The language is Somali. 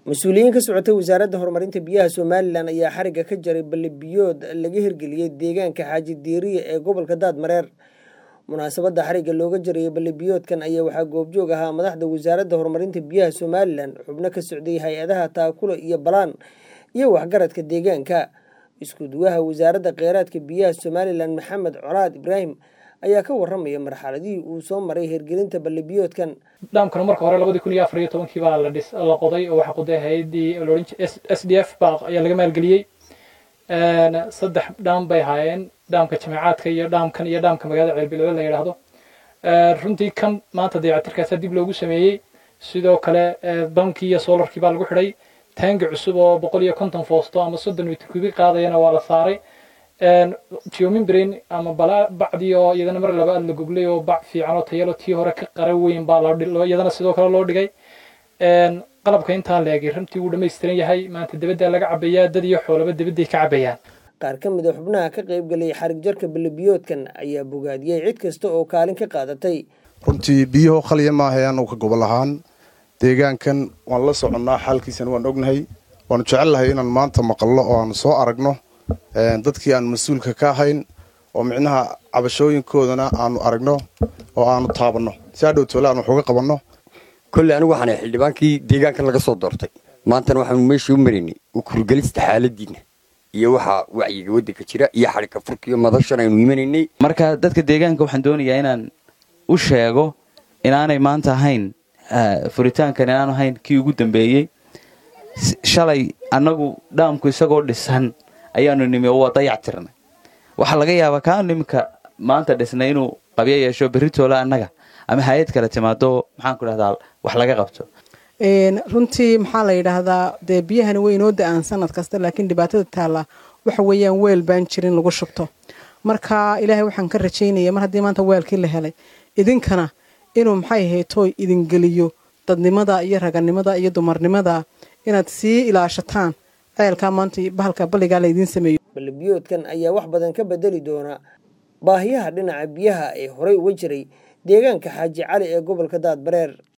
mas-uuliyiin ka socotay wasaaradda horumarinta biyaha somalilan ayaa xarigga ka jaray balli biyood laga hirgeliyey deegaanka xaaji diiriye ee gobolka daadmareer munaasabadda xarigga looga jarayay balli biyoodkan ayaa waxaa goobjoog ahaa madaxda wasaaradda horumarinta biyaha somalilan xubno ka socday hay-adaha taakula iyo balaan iyo waxgaradka deegaanka isku duwaha wasaaradda kheyraadka biyaha somalilan maxamed colaad ibraahim ayaa ka waramaya marxaladihii uu soo maray hirgelinta ballibiyoodkan dhaamkana marka hore labadii kun iyo afar iyo tobankii baa la dhis la qoday oo waxaa qoday hay-addii loodhan s d f baa ayaa laga maalgeliyey saddex dhaam bay ahaayeen dhaamka jameecaadka iyo dhaamkan iyo dhaamka magaalada ceelbiloobe la yidhaahdo runtii kan maanta dayactirkaasa dib loogu sameeyey sidoo kale bankii iyo solarkii baa lagu xidhay taangi cusub oo boqol iyo konton foosto ama soddon mitir kubi qaadayana waa la saaray geomimbrain ama bacdii oo iyadana mar labaad la goglay oo bac fiican oo tayalo tii hore ka qara weyn baa iyadana sidoo kale loo dhigay qalabka intaa leegay runtii wuu dhammaystiran yahay maanta debaddaa laga cabayaa dad iyo xoolaba debadday ka cabayaan qaar ka mid a xubnaha ka qayb galay xarig jarka ballibiyoodkan ayaa bogaadiyey cid kasta oo kaalin ka qaadatay runtii biyaho khaliya maaha anu ka gobol ahaan deegaankan waan la soconnaa xaalkiisana waan ognahay waanu jecelnahay inaan maanta maqallo oo aanu soo aragno dadkii aan mas-uulka ka ahayn oo micnaha cabashooyinkoodana aanu aragno oo aanu taabanno si hadhow toole aan wax uga qabanno kolley anigu waxaan xildhibaankii deegaankan laga soo doortay maantana waxaanu meeshii u maraynay ukurgelista xaaladiinna iyo waxaa wacyiga waddanka jira iyo xadhigka furka iyo madashan aynu imanaynay marka dadka deegaanka waxaan doonayaa inaan u sheego inaanay maanta ahayn furitaankan inaanu ahayn kii ugu dambeeyey shalay annagu dhaamku isagoo dhisan ayaanu nimi oo waa dayac tirnay waxaa laga yaabaa kaanu iminka maanta dhisnay inuu qabyo yeesho berritoola annaga ama hay-ad kale timaado maxaanku dhahdaa wax laga qabto runtii maxaa la yidhaahdaa dee biyahani way inoo da-aan sanad kasta laakiin dhibaatada taalla waxa weeyaan weel baan jirin lagu shubto marka ilaahay waxaan ka rajaynaya mar haddii maanta weelkii la helay idinkana inuu maxay haytooy idingeliyo dadnimada iyo raganimada iyo dumarnimada inaad sii ilaashataan ceelkaa maanta bahalka balligaa laydiin sameeyo ballibiyoodkan ayaa wax badan ka bedeli doona baahiyaha dhinaca biyaha ee horey uga jiray deegaanka xaaji cali ee gobolka daadbareer